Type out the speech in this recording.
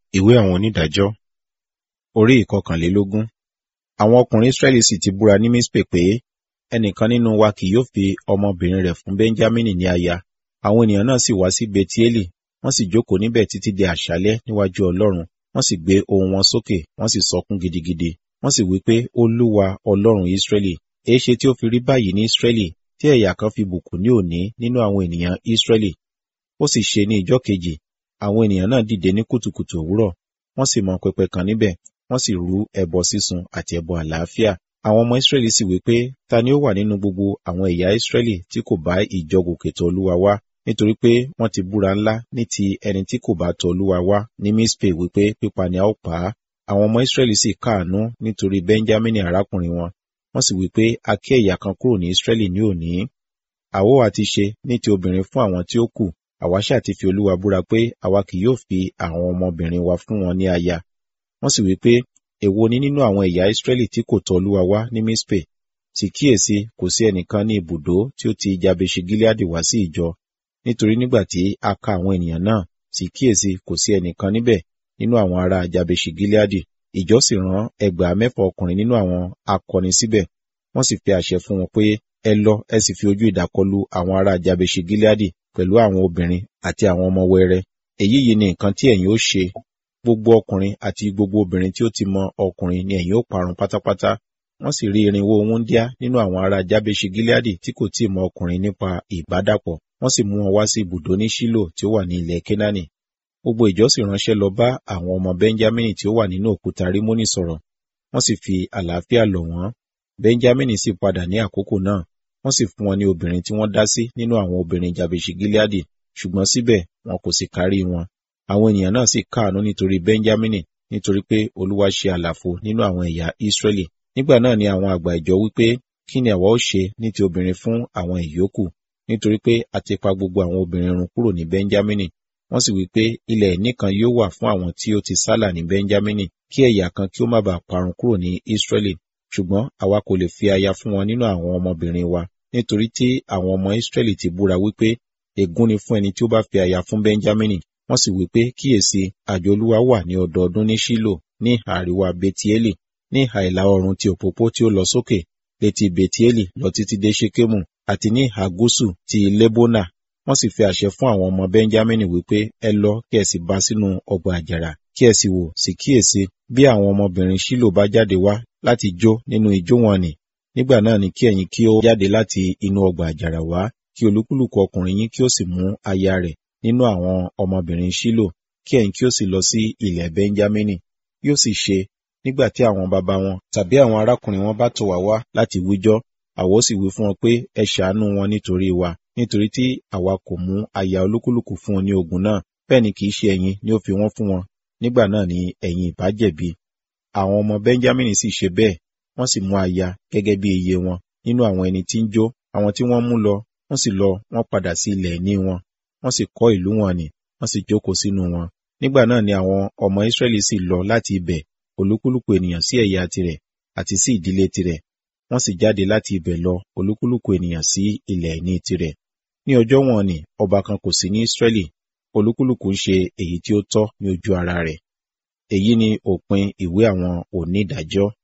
Ìwé àwọn onídàájọ́ orí ìkọkànlélógún. Àwọn ọkùnrin Israẹli sì ti búra ní Mispe pé, ẹnìkan nínú wa kì yóò fi ọmọbìnrin rẹ̀ fún Benjamini ní aya. Àwọn ènìyàn náà sì wá sí Betieli, wọ́n sì jókòó níbẹ̀ títí di àṣálẹ́ níwájú Ọlọ́run. Wọ́n sì gbé ohùn wọn sókè, wọ́n sì sọkún gidigidi. Wọ́n sì wí pé, Olúwa Ọlọ́run Israẹli, èéṣe tí ó fi rí báyìí ní Israẹli, tí ẹ̀yà kan fi bùkún ní òní nínú àwọn ènìyàn Israẹli? Ó sì ṣe ní ìjọ́ kejì, àwọn ènìyàn náà dìde ní kùtùkùtù òwúrọ̀, wọ́n sì mọ pẹpẹ kan níbẹ̀, wọ́n sì rú ẹbọ sísun àti ẹbọ àlàáfíà. Àwọn ọmọ Israẹli sì wí pé, ta ni ó wà nínú gbogbo àwọn ẹ̀yà Israẹli tí kò bá ìjọ gòkè tọ̀ Olúwa wá? Nítorí pé wọ́n ti búra ńlá ní ti ẹni tí kò bá tọ̀ Olúwa wá ní Mispe wípé pípa ni a ó pa á. Àwọn ọmọ Israẹli sì káàánú nítorí Benjamini arákùnrin wọn. Wọ́n sì wí pé, a ké ẹ̀yà kan kúrò ní Israẹli ní òní. Àwo ha ti ṣe ní ti obìnrin fún àwọn tí ó kù, àwa ṣáà ti fi Olúwa búra pé àwa kì yóò fi àwọn ọmọbìnrin wa fún wọn ní aya. Wọ́n sì wí pé, èwo ni nínú àwọn ẹ̀yà Israẹli tí kò tọ̀ Olúwa wá ní Mispe? Sì kíyèsí, kò sí ẹnìkan ní ibùdó tí ó ti Jabeṣi Gileadi wá sí ìjọ. Nítorí nígbà tí a ka àwọn ènìyàn náà, sì kíyèsí, kò sí ẹnìkan níbẹ̀ nínú àwọn ará Jabeṣi Gileadi. Ìjọ sì rán ẹgbàá mẹ́fà ọkùnrin nínú àwọn akọni síbẹ̀. Wọ́n sì fi àṣẹ fún wọn pé, ẹ lọ, ẹ sì fi ojú idà kọlu àwọn ará Jabeṣi Gileadi pẹ̀lú àwọn obìnrin àti àwọn ọmọ wẹrẹ. Èyí yìí ni nǹkan tí ẹ̀yin ó ṣe. Gbogbo ọkùnrin àti gbogbo obìnrin tí ó ti mọ ọkùnrin ni ẹ̀yin ó parun pátápátá. Wọ́n sì rí irinwó wúńdíá nínú àwọn ará Jabeṣi Gileadi tí kò tí ì mọ ọkùnrin nípa ìbádàpọ̀. Wọ́n sì mú wọn wá sí ibùdó ní Ṣílò tí ó wà ní ilẹ̀ Kénáánì. Gbogbo ìjọ sì ránṣẹ́ lọ bá àwọn ọmọ Benjamini tí ó wà nínú òkúta Rímónì sọ̀rọ̀. Wọ́n sì fi àlàáfíà lọ̀ wọ́n. Benjamini sì padà ní àkókò náà. Wọ́n sì fún wọn ní obìnrin tí wọ́n dá sí nínú àwọn obìnrin Jabeṣi Gileadi, ṣùgbọ́n síbẹ̀ wọn kò sì kárí wọn. Àwọn ènìyàn náà sì káàánú nítorí Benjamini, nítorí pé Olúwa ṣe àlàfo nínú àwọn ẹ̀yà Israẹli. Nígbà náà ni àwọn àgbà ìjọ wípé, kí ni àwa ó ṣe ní ti obìnrin fún àwọn ìyókù? Nítorí pé a ti pa gbogbo àwọn obìnrin run kúrò ní Benjamini. Wọ́n sì wí pé ilẹ̀ ìní kan yóò wà fún àwọn tí ó ti sálà ní Benjamini, kí ẹ̀yà kan kí ó má bàa parun kúrò ní Israẹli. Ṣùgbọ́n àwa kò lè fi aya fún wọn nínú àwọn ọmọbìnrin wa, nítorí tí àwọn ọmọ Israẹli ti búra wípé, ègún ni fún ẹni tí ó bá fi aya fún Benjamini. Wọ́n sì wí pé, kíyèsí, àjọ Olúwa wà ní ọdọọdún ní Ṣílò, ní ìhà àríwá Betieli, ní ìhà ìlà oòrùn ti òpópó tí ó lọ sókè, létí Betieli lọ títí dé Ṣekemu, àti ní ìhà gúúsù ti Lebona. Wọ́n sì fi àṣẹ fún àwọn ọmọ Benjamini wípé, ẹ lọ kí ẹ sì bá sínú ọgbà àjàrà, kí ẹ sì wò, sì kíyèsí, bí àwọn ọmọbìnrin Ṣílò bá jáde wá láti jó nínú ijó wọn nì, nígbà náà ni kí ẹ̀yin kí ó jáde láti inú ọgbà àjàrà wá, kí olúkúlùkù ọkùnrin yín kí ó sì mú aya rẹ̀ nínú àwọn ọmọbìnrin Ṣílò, kí ẹ̀yin kí ó sì lọ sí ilẹ̀ Benjamini. Yóò sì ṣe, nígbà tí àwọn baba wọn tàbí àwọn arákùnrin wọn bá tọ̀ wá wá láti wíjọ́, àwa ó sì wí fún wọn pé ẹ ṣàánú wọn nítorí wa, nítorí tí àwa kò mú aya olúkúlùkù fún wọn ní ogun náà, bẹ́ẹ̀ ni kì í ṣe ẹ̀yin ni ó fi wọ́n fún wọn, nígbà náà ni ẹ̀yin ìbá jẹ̀bi. Àwọn ọmọ Benjamini sì ṣe bẹ́ẹ̀, wọ́n sì mú aya gẹ́gẹ́ bí iye wọn nínú àwọn ẹni tí ń jó, àwọn tí wọ́n mú lọ, wọ́n sì lọ, wọ́n padà sí ilẹ̀ ìní wọn, wọ́n sì kọ́ ìlú wọn nì, wọ́n sì jókòó sínú wọn. Nígbà náà ni àwọn ọmọ Israẹli sì lọ láti ibẹ̀, olúkúlùkù ènìyàn sí ẹ̀yà tirẹ̀ àti sí ìdílé tirẹ̀. Wọ́n sì jáde láti ibẹ̀ lọ, olúkúlùkù ènìyàn sí ilẹ̀ ìní tirẹ̀. Ní ọjọ́ wọn ni ọba kan kò sí ní Israẹli, olúkúlùkù ń ṣe èyí tí ó tọ́ ní ojú ara rẹ̀. Èyí ni òpin ìwé àwọn onídàájọ́.